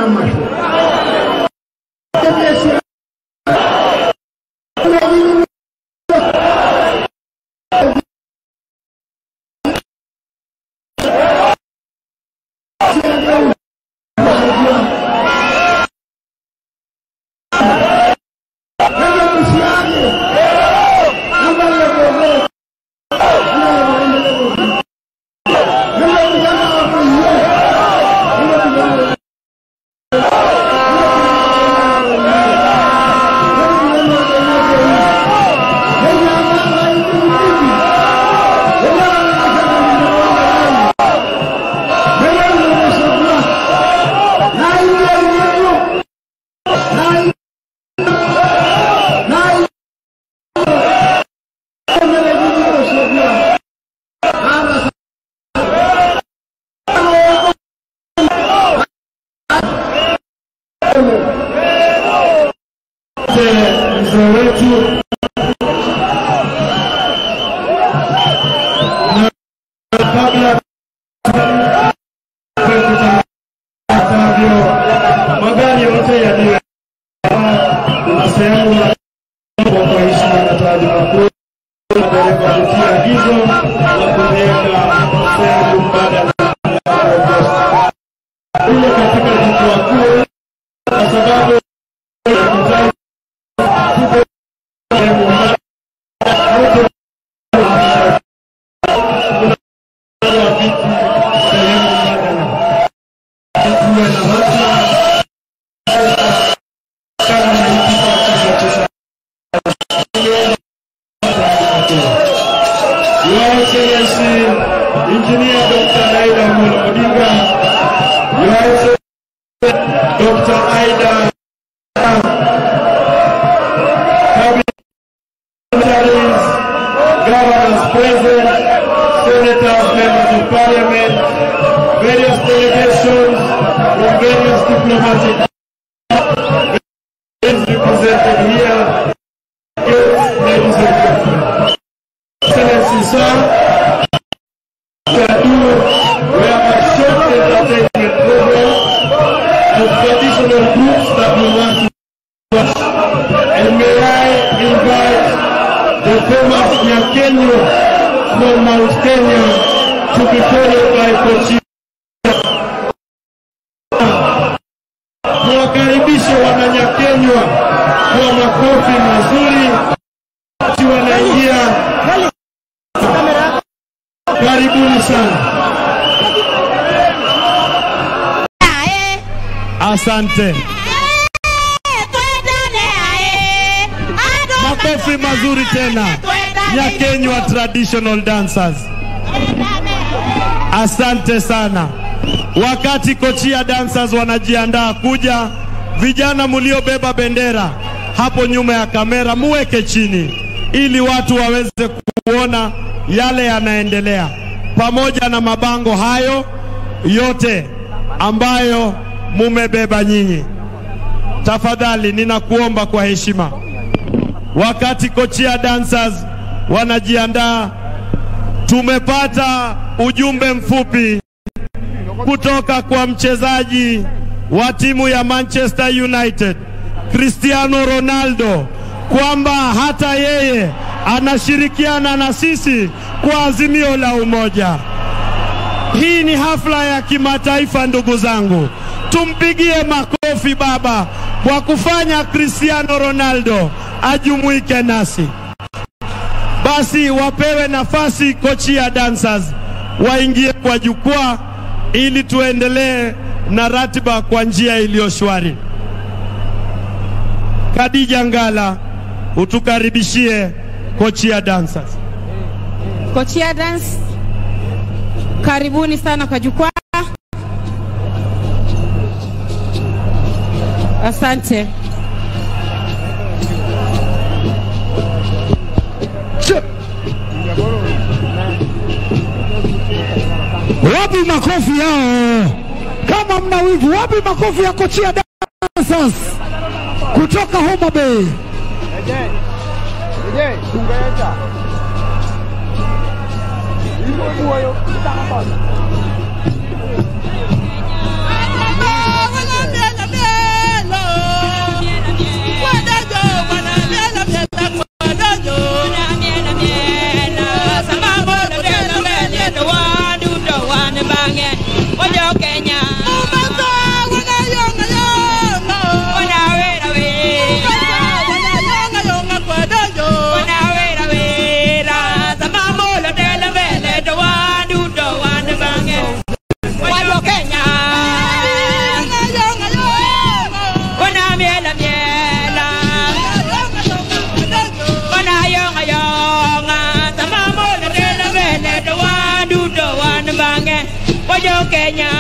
n'amashusho mzee wetu na kabla atavyo magari yote yaliyo na sehemu ya kwa heshima na taadhima kuu madereva kutia agizo la kuweka sehemu mbadala ile katika jukwaa kuu kwa sababu ya Your Excellency, Engineer Dr. Aida Amolo Odinga, Your Excellency, Dr. Aida Cabinet governors present, senators, members of parliament, various delegations from various diplomatic is represented here. Yes, ladies and gentlemen. Excellency, sir, we are doing, we have a short entertainment program of traditional groups that we want to watch. And may I invite the Thomas Nyakenyo from Mount Kenya to be followed by Kochi. Tuwakaribishe wananyakenywa kwa makofi mazuri wakati wanaingia. Karibuni sana. Asante. Makofi mazuri tena. Nyakenywa traditional dancers. Asante sana. Wakati Kochia dancers wanajiandaa kuja, vijana mliobeba bendera hapo nyuma ya kamera muweke chini ili watu waweze kuona yale yanaendelea, pamoja na mabango hayo yote ambayo mumebeba nyinyi. Tafadhali ninakuomba kwa heshima, wakati Kochia dancers wanajiandaa, tumepata ujumbe mfupi kutoka kwa mchezaji wa timu ya Manchester United Cristiano Ronaldo kwamba hata yeye anashirikiana na sisi kwa azimio la umoja. Hii ni hafla ya kimataifa, ndugu zangu, tumpigie makofi baba kwa kufanya Cristiano Ronaldo ajumuike nasi. Basi wapewe nafasi Kochia dancers waingie kwa jukwaa ili tuendelee na ratiba kwa njia iliyo shwari. Khadija Ngala, utukaribishie Kochia dancers. Kochia Dance, karibuni sana kwa jukwaa. Asante. Wapi makofi yao? Kama mna wivu, wapi makofi ya Kochia Dancers kutoka Homa Bay? bange ojo Kenya Wana wera wera Wana wera wera Sama molo tele vele Do wandu do wandu bange Ojo Kenya Wana miela miela Wana yonga yonga Sama molo tele vele Do wandu do wandu bange Ojo Kenya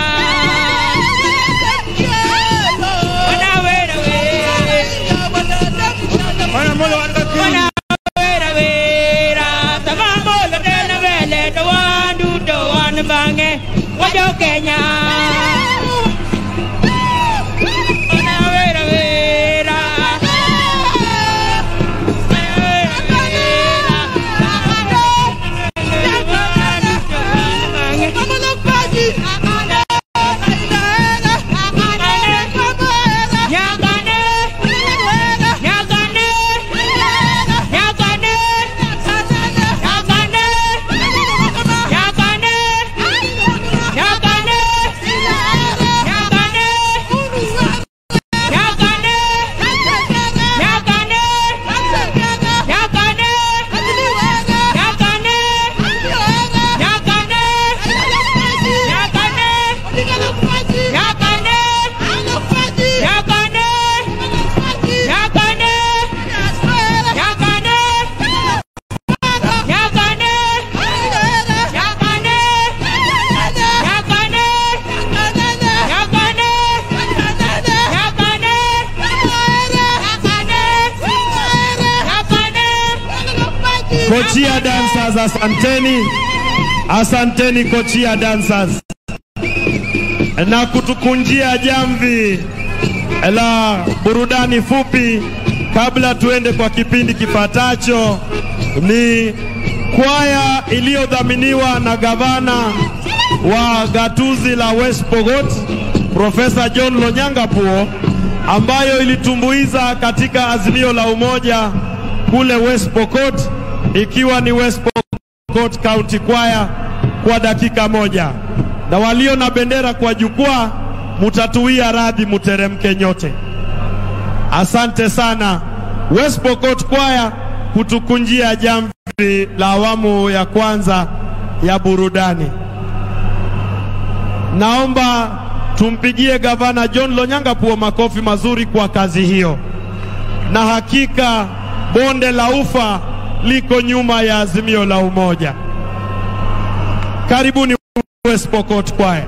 Wana wera wera Wana molo wanaka kiri. Wana wera wera Sama molo tele vele Do wandu do wandu bange Ojo Kenya Wana wera wera Kochia dancers, asanteni, asanteni Kochia dancers, na kutukunjia jamvi la burudani fupi kabla tuende kwa kipindi kifuatacho. Ni kwaya iliyodhaminiwa na gavana wa gatuzi la West Pokot Profesa John Lonyangapuo ambayo ilitumbuiza katika azimio la umoja kule West Pokot ikiwa ni West Pokot County Choir kwa dakika moja, na walio na bendera kwa jukwaa mutatuia radhi, muteremke nyote. Asante sana West Pokot Choir kutukunjia jamvi la awamu ya kwanza ya burudani. Naomba tumpigie gavana John Lonyangapuo makofi mazuri kwa kazi hiyo, na hakika bonde la ufa liko nyuma ya azimio la umoja. Karibuni West Pokot Choir.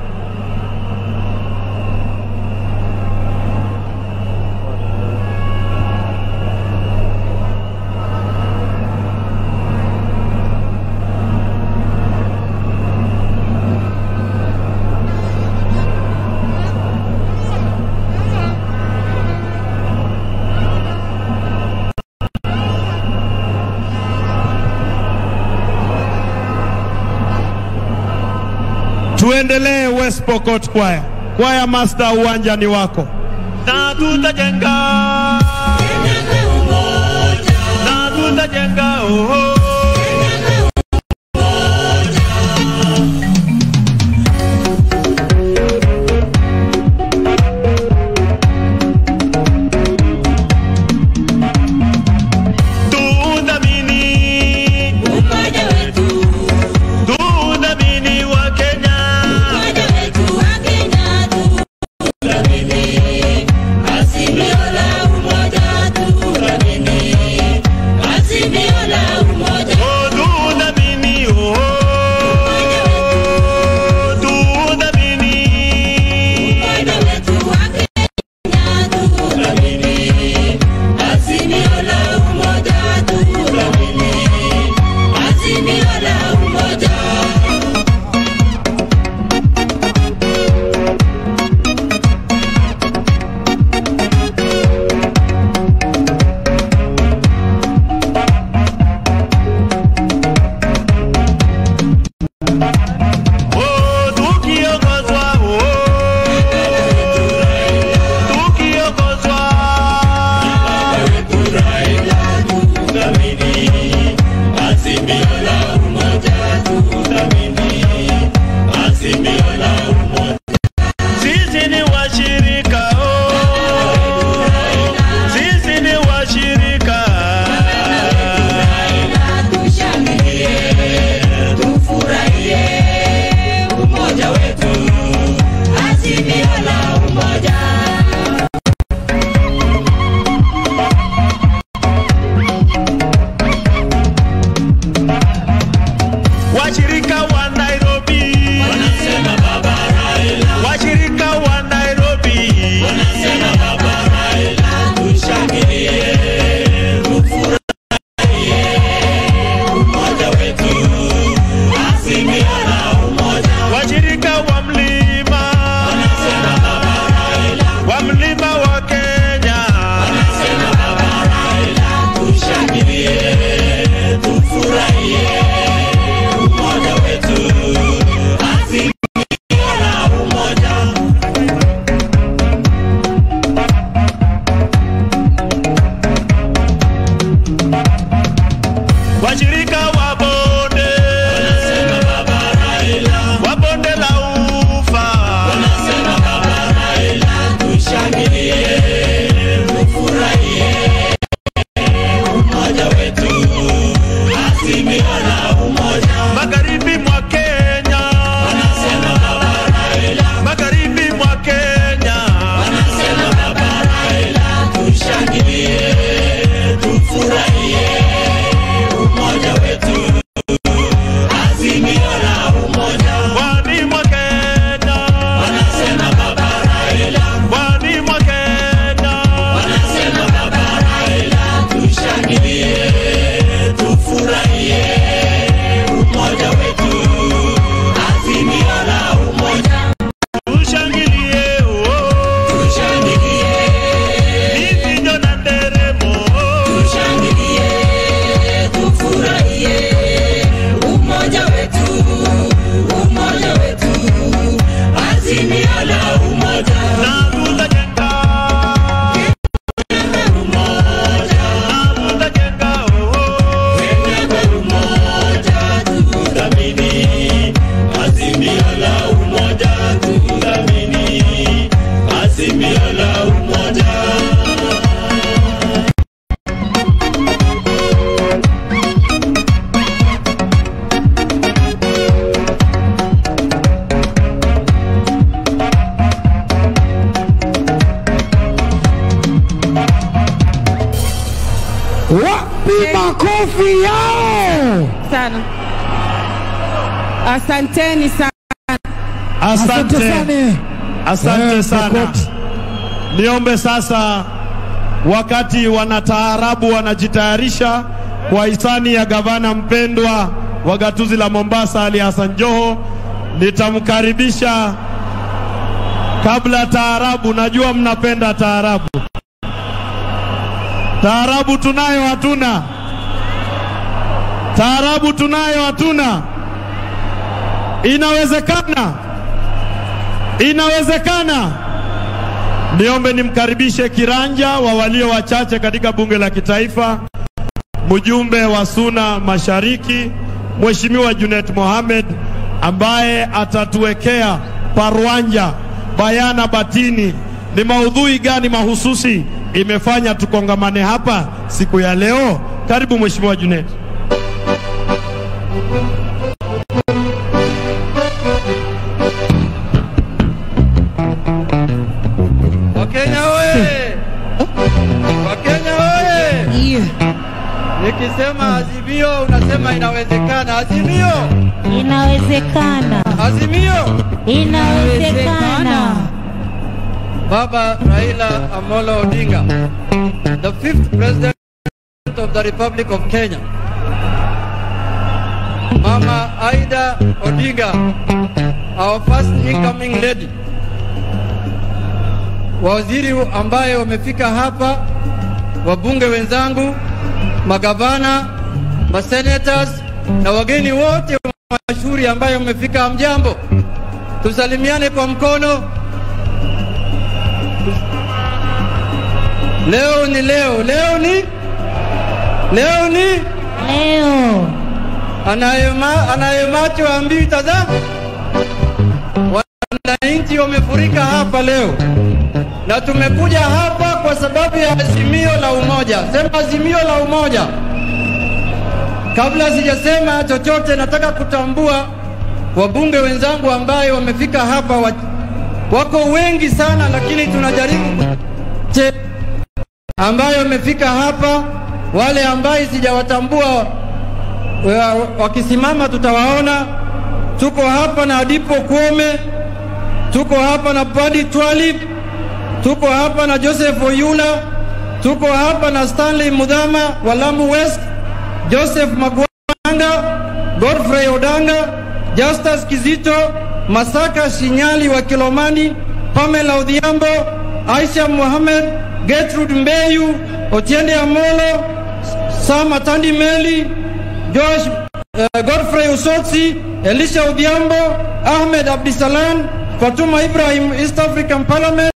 Tuendelee West Pokot Choir. Choir master, uwanja ni wako. Na tutajenga na tutajenga oh. Tudhamini, tudhamini wa Kenya. Oh, tudhamini, oh. Tudhamini. Oh, tukiongozwa, oh. Tukiongozwa. Azimio la makofi yao. sana. Asanteni sana. Asante Asante, sana. asante Eh, sana. Pokot. Niombe sasa, wakati wanataarabu wanajitayarisha kwa hisani ya gavana mpendwa wa gatuzi la Mombasa Ali Hassan Joho, nitamkaribisha kabla taarabu. Najua mnapenda taarabu. Taarabu tunayo hatuna? Taarabu tunayo hatuna? Inawezekana, inawezekana. Niombe nimkaribishe kiranja wa walio wachache katika bunge la kitaifa, mjumbe wa Suna Mashariki, Mheshimiwa Junet Mohamed ambaye atatuwekea parwanja bayana batini ni maudhui gani mahususi imefanya tukongamane hapa siku ya leo. Karibu Mheshimiwa Junet. Wakenya oye! Wakenya oye! Nikisema azimio unasema inawezekana. Azimio! Inawezekana, Azimio! inawezekana. Baba Raila Amolo Odinga, the fifth president of the Republic of Kenya. Mama Aida Odinga, our first incoming lady. Waziri ambaye wamefika hapa, wabunge wenzangu, magavana, masenators na wageni wote mashuhuri ambayo wamefika, mjambo, tusalimiane kwa mkono. Leo ni leo, leo ni leo ni Leo anayema anayemacho ambii tazama. Wananchi wamefurika hapa leo, na tumekuja hapa kwa sababu ya azimio la umoja. Sema azimio la umoja. Kabla sijasema chochote, nataka kutambua wabunge wenzangu ambaye wamefika hapa wa, wako wengi sana, lakini tunajaribu kuche, ambayo wamefika hapa. Wale ambaye sijawatambua wa- wakisimama tutawaona. Tuko hapa na Adipo Kwome, tuko hapa na Padi Twalib, tuko hapa na Joseph Oyula, tuko hapa na Stanley Mudhama wa Lamu West, Joseph Magwanga, Godfrey Odanga, Justus Kizito, Masaka Shinyali wa Kilomani, Pamela Odhiambo, Aisha Mohamed, Gertrude Mbeyu, Otiende Amolo, Sam Atandi Meli, Josh uh, Godfrey Usotsi, Elisha Odhiambo, Ahmed Abdisalan, Fatuma Ibrahim, East African Parliament,